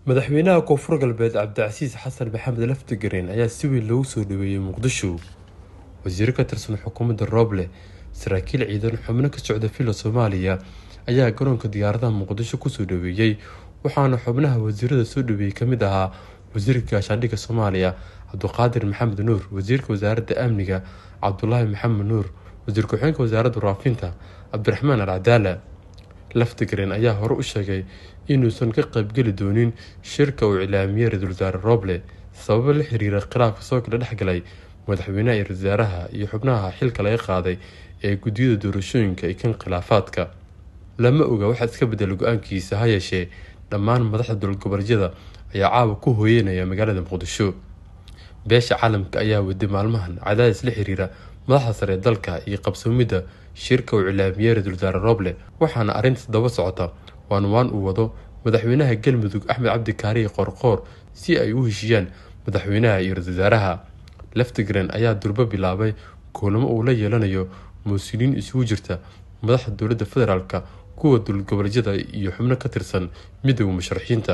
madaxweynaha koonfur galbeed cabdicasiis xasan maxamed laftigareen ayaa si weyn loogu soo dhaweeyey muqdisho wasiiro ka tirsan xukuumadda rooble saraakiil ciidan xubno ka socda villa soomaaliya ayaa garoonka diyaaradaha muqdisho kusoo dhaweeyey waxaana xubnaha wasiirada soo dhaweeyey kamid ahaa wasiirka gaashaandhigga soomaaliya cabduqaadir maxamed nuur wasiirka wasaaradda amniga cabdulaahi maxamed nuur wasiir ku-xigeenka wasaaradda waraafinta cabdiraxmaan alcadaala laftigareen ayaa hore u sheegay inuusan ka qaybgeli doonin shirka uu iclaamiyey ra-iisul wasaare rooble sababo la xiriira khilaafka soo kala dhexgalay madaxweynaha iyo ra-isul wasaaraha iyo xubnaha xilka laga qaaday ee guddiyada doorashooyinka iyo kan khilaafaadka lama oga waxaa iska bedela go-aankiisa ha yeeshee dhammaan madaxda dowladgoboleedyada ayaa caawa ku hooyeynaya magaalada muqdisho beesha caalamka ayaa waday maalmahan cadaadis la xiriira madaxda sare ee dalka iyo qabsoomidda shirka uu iclaamiyey ra-isul wasaare rooble waxaana arrintaas daba socota waan waan uu wado madaxweynaha galmudug axmed cabdi kaariye qoorqoor si ay u heshiiyaan madaxweynaha iyo ra-isul wasaaraha laftigren ayaa durbo bilaabay kuulamo uu la yeelanayo muusiliin isugu jirta madaxda dowladda federaalk kuwa dowlad goboleedyada iyo xubno ka tirsan midooda musharaxiinta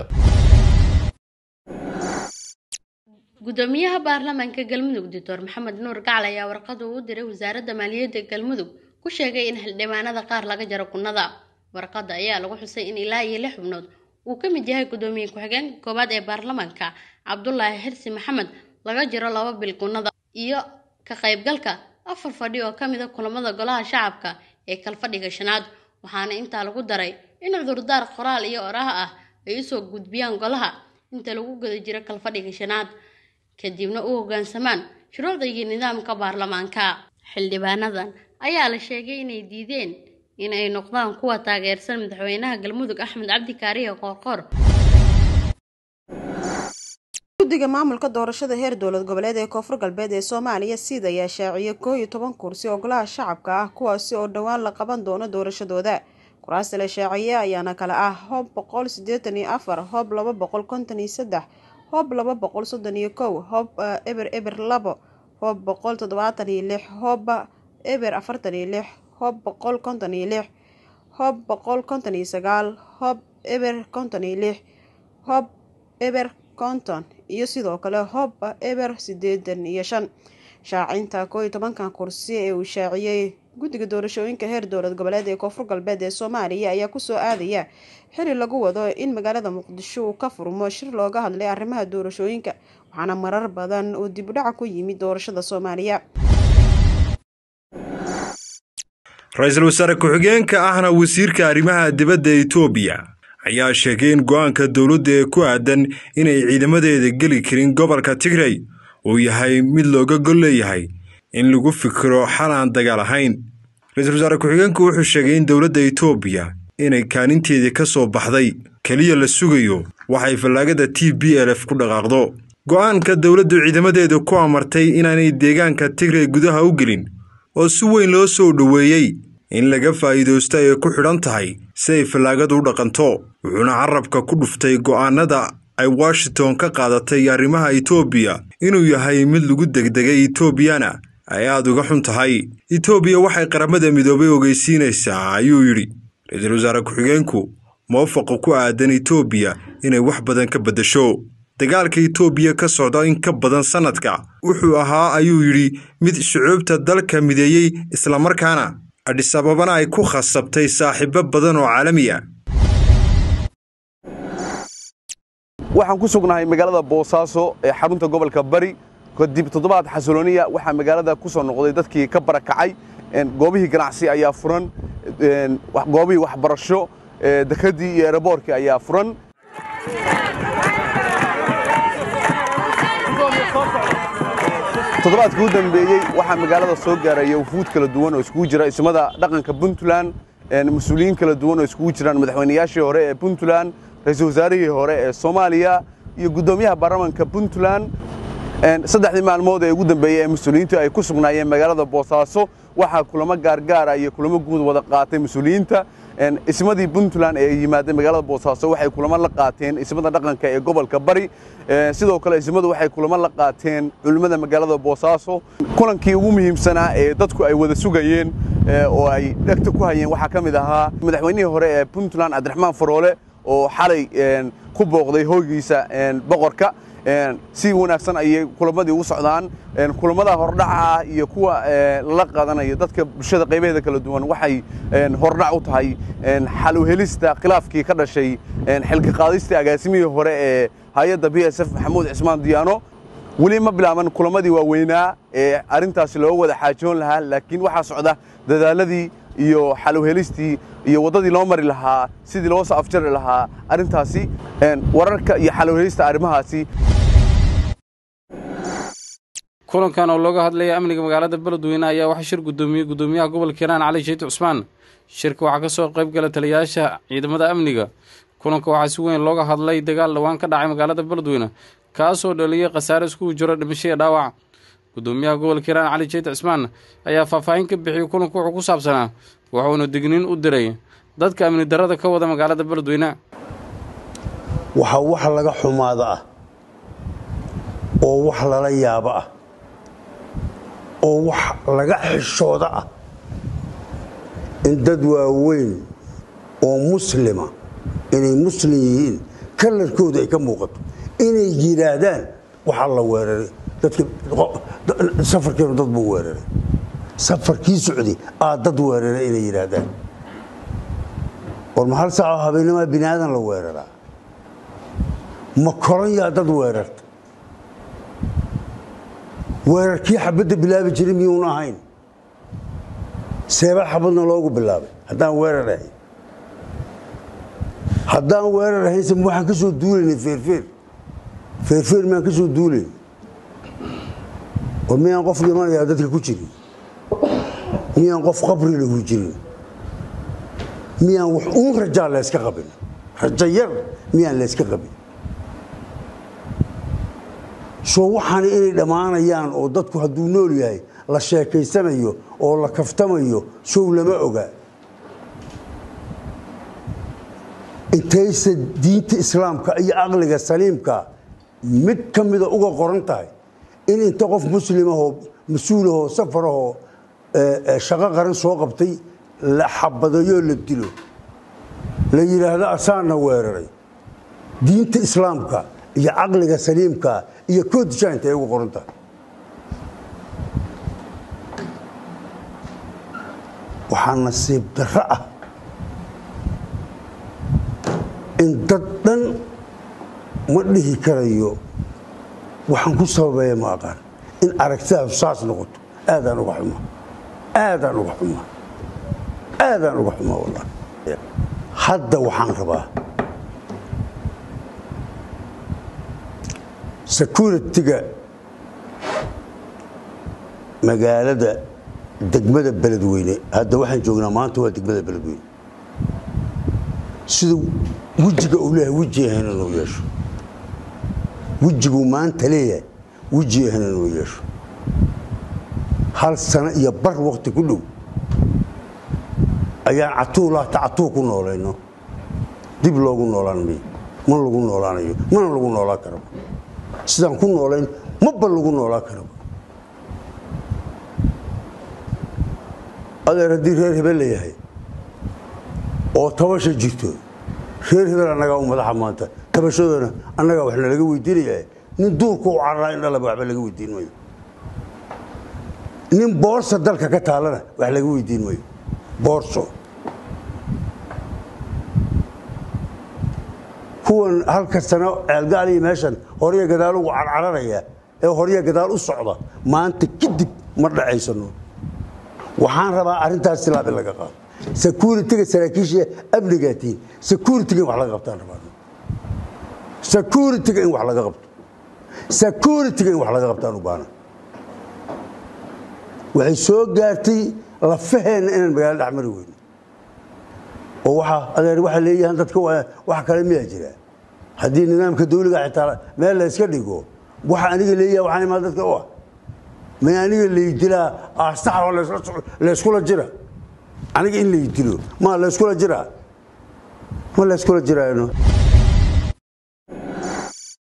gudoomiyaha baarlamaanka galmudug doctor maxamed nuur gacal ayaa warqad uu u diray wasaaradda maaliyadda galmudug ku sheegay in xildhibaanada qaar laga jaro kunnada warqadda ayaa lagu xusay in ilaa iyo lix xubnood uu ka mid yahay gudoomiye ku-xigeenka koowaad ee baarlamaanka cabdulaahi xirsi maxamed laga jiro laba bil kunnada iyo ka qaybgalka afar fadhi oo kamid a kulamada golaha shacabka ee kalfadhiga shanaad waxaana intaa lagu daray in cudurdaar qoraal iyo oraha ah ay usoo gudbiyaan golaha inta lagu guda jiro kalfadhiga shanaad kadibna u hoggaansamaan shuruucda iyo nidaamka baarlamaanka xildhibaanadan ayaa la sheegay inay diideen in ay noqdaan kuwa taageersan madaxweynaha galmudug axmed cabdi kaariye qoorqoor guddiga maamulka doorashada heer dowlad goboleed ee koonfur galbeed ee soomaaliya siid ayaa shaaciyay koo iyo toban kursi oo golaha shacabka ah kuwaasi oo dhowaan la qaban doono doorashadooda kuraasta la shaaciye ayaana kale ah hoob boqol sideetan iyo afar hoob laba boqol konton iyo saddex hoob laba boqol soddon iyo kow hoob eber eber labo hoob boqol toddobaatan iyo lix hoob eber afartan iyo lix hoob boqol konton iyo lix hoob boqol konton iyo sagaal hoob eber konton iyo lix hoob eber konton iyo sidoo kale hoob eber sideedan iyo shan shaacinta koo iyo tobankan kursi ee uu shaaciyey guddiga doorashooyinka heer dowlad goboleed ee koonfur galbeed ee soomaaliya ayaa kusoo aadaya xili lagu wado in magaalada muqdisho uu ka furmo shir looga hadlay arrimaha doorashooyinka waxaana marar badan uu dibudhaca ku yimid doorashada soomaaliya ra-iisul wasaare ku-xigeenka ahna wasiirka arrimaha dibadda etoobiya ayaa sheegay in go-aanka dowladda ee ku aadan inay ciidamadeeda geli karin gobolka tigray uu yahay mid looga gol leeyahay in lagu fikiro xal aan dagaal ahayn ra-iisul wasaare ku-xigeenku wuxuu sheegay in dowladda etoobiya inay kaaninteedii ka soo baxday keliya la sugayo waxay fallaagada t b l f ku dhaqaaqdo go-aanka dowladdu ciidamadeeda ku amartay inaanay deegaanka tigray gudaha u gelin oo si weyn loo soo dhoweeyey in laga faa'iidaysto ay ku xidhan tahay si ay fallaagadu u dhaqanto wuxuuna carabka ku dhuftay go'aanada ay washington ka qaadatay arrimaha etoobiya inuu yahay mid lagu degdegay etoobiyana ay aada uga xun tahay etoobiya waxay qaramada midoobay ogeysiinaysaa ayuu yidhi ra-iisul wasaare ku-xigeenku muwafaqa ku aadan etoobiya inay wax badan ka beddesho dagaalka etoobiya ka socda in ka badan sannadka wuxuu ahaa ayuu yidhi mid shucuubta dalka mideeyey islamarkaana adhis ababana ay ku khasabtay saaxiibo badan oo caalami ah waxaan ku sugnahay magaalada boosaaso ee xarunta gobolka bari kadib toddobaad xasilooniya waxaa magaalada ku soo noqday dadkii ka barakacay goobihii ganacsi ayaa furan goobihii waxbarasho dekadii iyo eroboorkii ayaa furan toddobaadkii u dambeeyey waxaa magaalada soo gaaraya wufuud kala duwan oo iskugu jira ismada dhaqanka puntland mas-uuliyiin kala duwan oo iskugu jiraan madaxweynayaashii hore ee puntland ra-iisul wasaarihii hore ee soomaaliya iyo guddoomiyaha baarlamaanka puntland saddexdii maalmood ee ugu dambeeyey ee mas-uuliyiintu ay ku sugnaayeen magaalada boosaaso waxaa kulamo gaargaara iyo kulamo guud wada qaatay mas-uuliyiinta ismadii puntland ee yimaadeen magaalada boosaaso waxay kulamo la qaateen ismada dhaqanka ee gobolka bari sidoo kale ismadu waxay kulamo la qaateen culimmada magaalada boosaaso kulankii ugu muhiimsanaa ee dadku ay wada sugayeen oo ay dhegta ku hayeen waxaa ka mid ahaa madaxweynihii hore ee puntland cabdiraxmaan faroole oo xalay ku booqday hoygiisa boqorka si wanaagsan ayay kulamadii ugu socdaan kulamada hordhaca ah iyo kuwa lala qaadanayo dadka bulshada qaybaheeda kala duwan waxay hordhac u tahay xal u helista khilaafkii ka dhashay xilka qaadistii agaasimihii hore ee hay-adda b s f maxamuud cismaan diyaano weli ma bilaaban kulamadii waaweynaa ee arrintaasi looga wada xaajoon lahaa laakiin waxaa socda dadaaladii iyo xal u helistii iyo waddadii loo mari lahaa sidii loo soo afjari lahaa arrintaasi wararka iyo xal u helista arrimahaasi kulankan oo looga hadlaya amniga magaalada beledweyne ayaa waxaa shir guddoomiyey guddoomiyaha gobolka hiiraan cali sheeti cusmaan shirka waxaa ka soo qayb gala taliyayaasha ciidamada amniga kulanka waxaa si weyn looga hadlay dagaal dhowaan ka dhacay magaalada beledweyne kaasoo dhaliyey khasaare iskugu jiro dhimasho iyo dhaawac guddoomiyaha gobolka hiiraan cali sheeti cusmaan ayaa faahfaahin ka bixiyey kulanku wuxuu ku saabsanaa wuxuuna digniin u diray dadka amni darrada ka wada magaalada beledweyne waxaa wax laga xumaada ah oo wax lala yaabo ah oo wax laga xishooda ah in dad waaweyn oo muslima inay muslim yihiin kalarkooda ay ka muuqato inay yidhaahdaan waxaa la weeraray safarkeenu dad buu weeraray safarkii socday aa dad weeraray inay yidhaahdaan war ma hal saacoo habeennimaa bini aadan la weeraraa ma koran yaa dad weerarta weerarkii xabadda bilaabi jiray miyuuna ahayn seebaa xabadna loogu bilaabay haddaan weerar ahayn haddaan weerar ahaynse waxaan ka soo duulaynay feerfeer feerfeer miyaan ka soo duulayn war miyaan qof dhimanayaa dadka ku jirin miyaan qof qabri lahu jirin miyaan wax uun rajaa layska qabin rajo yar miyaan layska qabin soo waxaana inay dhammaanayaan oo dadku hadduu nool yahay la sheekaysanayo oo la kaftamayo sow lama oga intayse diinta islaamka iyo aqliga saliimka mid ka mida uga qoran tahay in inta qof muslimahoo mas-uulahoo safarahoo shaqo qaran soo qabtay la xabadayo la dilo la yidhaahdo asaana weeraray diinta islaamka iyo caqliga saliimka iyo koodisha intay ugu qoran tahay waxaa nasiib darro ah in dad dhan ma dhihi karayo waxaan ku sababeeya ma aqaan in aragtidaadu saas noqoto aadaan uga xumaa aadaan uga xumaa aadaan uga xumaa wallahi hadda waxaan rabaa securitiga magaalada degmada beledweyne hadda waxaan joognaa maanta waa degmada beledweyne sida wejiga uu leeyahay weji ahayn inuu yeesho wejiguu maanta leeyahay weji ahayn inuu yeesho hal sano iyo bar wakti ku dhow ayaan catuulaata catuu ku noolayno dib loogu noolaan mayo ma lagu noolaanayo mana lagu noolaan karaba sidaan ku noolayn maba lagu noolaan karaba adeer haddii reer hebel la yahay oo tabasha jirto reer hebel annagaa u madaxa maanta tabashadoona annagaa wax nalaga weydiinaya nin duurku u cararaa in dhalaba waxba laga weydiin mayo nin boorsa dalka ka taalana wax laga weydiin mayo boorso kuwan halka sano ceelgaal iyo meeshan horya gadaal ugu carcararaya ee horya gadaal u socda maanta kadib ma dhacaysano waxaan rabaa arrintaas tilaab in laga qaado securitiga saraakiisha amnigaatiin securitiga in wax laga qabtaan rabaa securitiga in wax laga qabto securitiga in wax laga qabtaan u baana waxay soo gaartay lafaheenna inaan magaalo dhex mari weyno oo waxa adeer waxay leeyahaan dadka wax kale miyaa jira haddii nidaamka dawliga xitaa meel la yska dhigo waxa aniga leeyaha waxaan imaan dadka u ah may aniga laydilaa aastaxoo layskula jira aniga in laydilo ma layskula jiraa ma layskula jiraano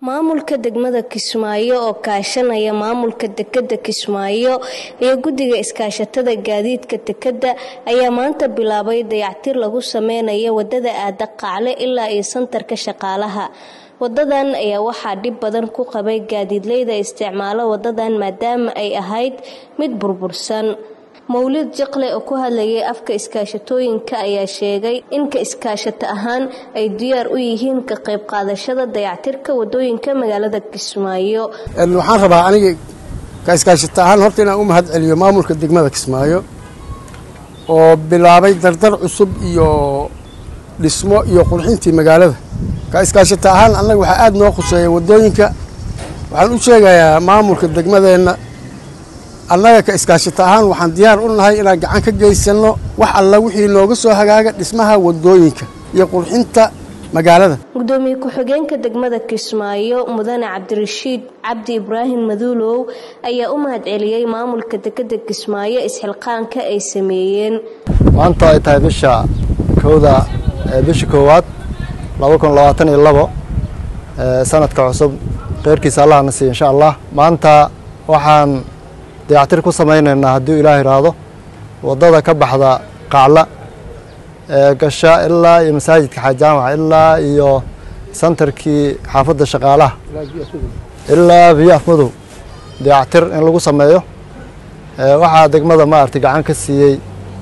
maamulka degmada kismaayo oo kaashanaya maamulka dekeda kismaayo iyo guddiga iskaashatada gaadiidka dekeda ayaa maanta bilaabay dayactir lagu sameynayo wadada aada qacle ilaa iyo santarka shaqaalaha wadadan ayaa waxaa dhib badan ku qabay gaadiidleyda isticmaalo wadadan maadaama ay ahayd mid burbursan mawlid jaqle oo ku hadlayay afka iskaashatooyinka ayaa sheegay in ka iskaashato ahaan ay diyaar u yihiin ka qayb qaadashada dayactirka wadooyinka magaalada kismaayo waxaan rabaa aniga ka iskaashato ahaan horta inaan u mahad celiyo maamulka degmada kismaayo oo bilaabay dardar cusub iyo dhismo iyo qurxintii magaalada ka iskaashato ahaan annaga waxaa aada noo khuseeya wadooyinka waxaan u sheegayaa maamulka degmadeenna annaga ka iskaashato ahaan waxaan diyaar u nahay inaan gacan ka geysanno wax alla wixii nooga soo hagaaga dhismaha wadooyinka iyo qurxinta magaalada gudoomiye ku-xigeenka degmada kismaayo mudane cabdirashiid cabdi ibraahim maduulow ayaa u mahad celiyey maamulka dekeda kismaayo isxilqaanka ay sameeyeen maanta ay tahay bisha kowda bisha koowaad laba kun labaatan iyo labo sanadka cusub kheyrkiisa allahna siiya insha allah maanta waxaan dayactir ku samaynaynaa hadduu ilaah iraahdo waddada ka baxda qacla ee gasha ilaa iyo masaajidka xaajaamaca ilaa iyo santarkii xaafadda shaqaalaha ilaa biyo afmadow dayactir in lagu sameeyo waxaa degmada maaragtay gacan ka siiyey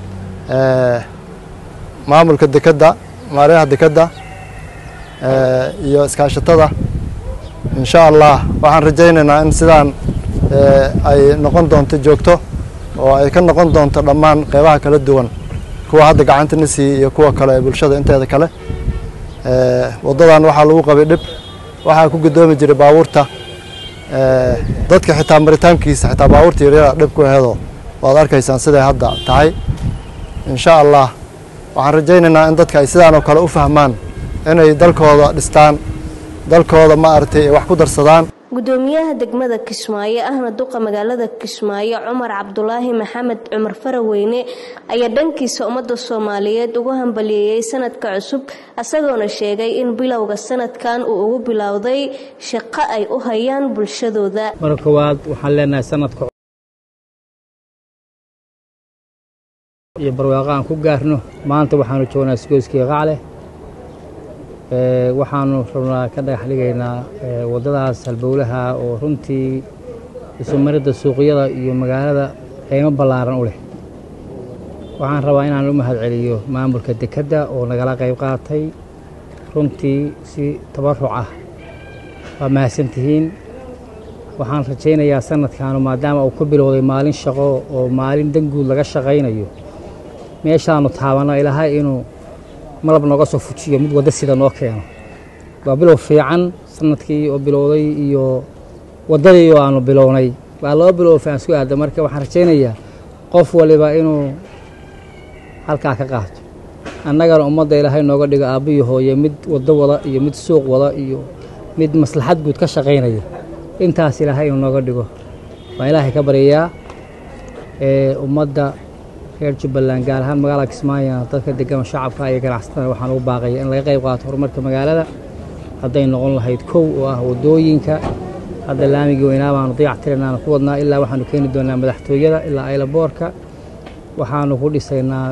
maamulka dekedda maaryaha dekedda iyo iskaashatada insha allah waxaan rajaynaynaa in sidaan ay noqon doonto joogto oo ay ka noqon doonto dhammaan qeybaha kala duwan kuwa hadda gacanta na siiyey iyo kuwa kale ee bulshada inteeda kale waddadan waxaa lagu qabay dhib waxaa ku gudoomi jiray baabuurta dadka xitaa maritaankiisa xitaa baabuurta yaryara dhib ku aheedo waad arkaysaan siday hadda tahay insha allah waxaan rajaynaynaa in dadka ay sidaan oo kale u fahmaan inay dalkooda dhistaan dalkooda maaragtay wax ku darsadaan gudoomiyaha degmada kismaayo ahna duqa magaalada kismaayo cumar cabdulaahi maxamed cumar faraweyne ayaa dhankiisa ummadda soomaaliyeed ugu hambaliyeeyey sanadka cusub isagoona sheegay in bilowga sanadkan uu ugu bilowday shaqo ay u hayaan bulshadooda marka koowaad waxaan leenahay sanadka iyo barwaaqo aan ku gaarno maanta waxaanu joognaa isgoyskii qacleh waxaanu rabnaa ka dhagax dhigaynaa waddadaas halbowlaha oo runtii isumaridda suuqyada iyo magaalada qiimo ballaaran u leh waxaan rabaa inaan u mahad celiyo maamulka dekedda oo nagala qayb qaatay runtii si tabaruc ah waa mahadsantihiin waxaan rajaynayaa sanadkaanu maadaama uu ku bilowday maalin shaqo oo maalin danguud laga shaqaynayo meeshaanu taabanno ilaahay inuu malab nooga soo fujiyo mid wadda sida noo keeno waa bilow fiican sanadkii oo bilowday iyo waddadii oo aanu bilownay waa laba bilow fiican isku aada marka waxaan rajaynayaa qof waliba inuu halkaa ka qaato annagana ummadda ilaahay nooga dhigo aabbiyo hooye mid waddo wada iyo mid suuq wada iyo mid maslaxad guud ka shaqaynaya intaas ilaahay inuu nooga dhigo waan ilaahay ka baryayaa ee ummadda reer jubbaland gaar ahaan magaalada kismaayo dadka degan shacabka iyo ganacsatada waxaan ugu baaqaya in laga qayb qaato horumarka magaalada hadday noqon lahayd kow oo ah waddooyinka hadda laamigii weynaa baanu dayac tirinaanu ku wadnaa ilaa waxaanu keeni doonaa madaxtooyada ilaa aylaboorka waxaanu ku dhisaynaa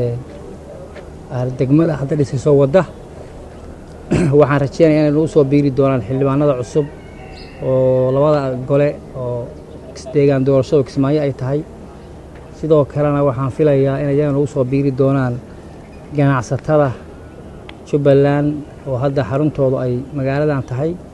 degmada hadda dhisayso wadda waxaan rajeynaya inay nagu soo biiri doonaan xildhibaanada cusub oo labada gole oo deegaan doorashadu kismaayo ay tahay sidoo kalena waxaan filayaa inay iyaga nagu soo biiri doonaan ganacsatada jubbaland oo hadda xaruntoodu ay magaaladan tahay